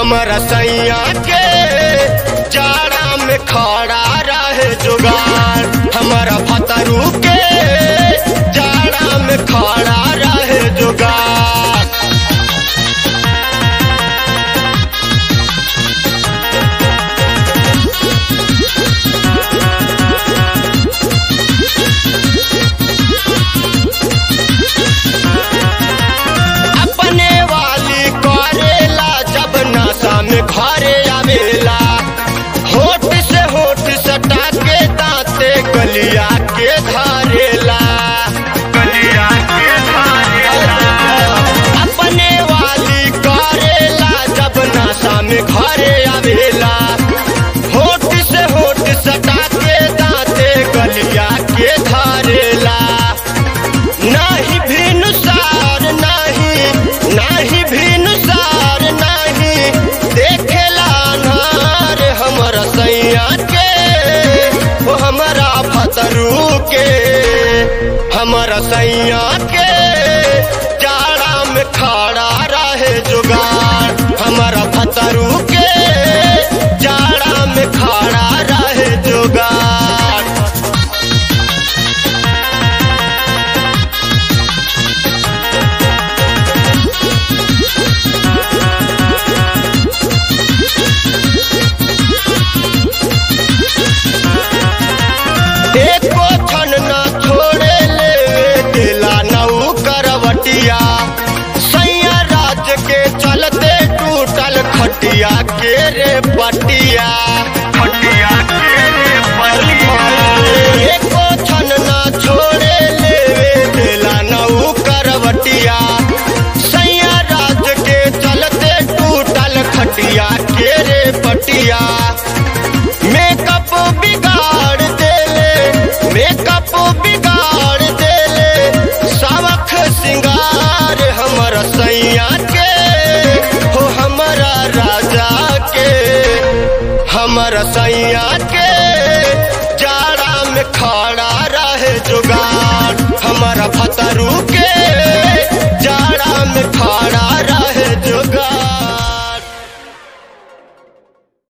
हमारा सैया के जाड़ा में खड़ा रहे जुगाड़ हमारा भतरू के जाड़ा में खड़ा रहे जुगाड़ अपने वाली करेला जब नशा में घरे आवेला होठ से होठ सटा के दांते गलिया के धारेला गलिया के धारेला अपने वाली करेला जब नशा में घरे आवेला होठ से होठ सटा के दांते गलिया के धारेला नाही भिनुसार नाही नाही भिनुसार नाही देखेला नार हमर सैया के ओ हमारा भतरू के हमर सैया के जाड़ा में खड़ा रहे जुगाड़ हमारा भतरू के जाड़ा में खड़ा रहे जुगाड़ एको क्षण न छोड़े ले दिला नऊ करवटिया सैया राज के चलते टूटल खटिया के रे पटिया खटिया के रे पटिया एको क्षण न छोड़े ले दिला नऊ करवटिया सैया राज के चलते टूटल खटिया के रे पटिया मेकअप बिगाड़ देले मेकअप बिगाड़ देले सबक सिंगार हमर सैया के हो हमारा राजा के हमर सैया के जाड़ा में खड़ा रहे जुगाड़ हमारा भतरू के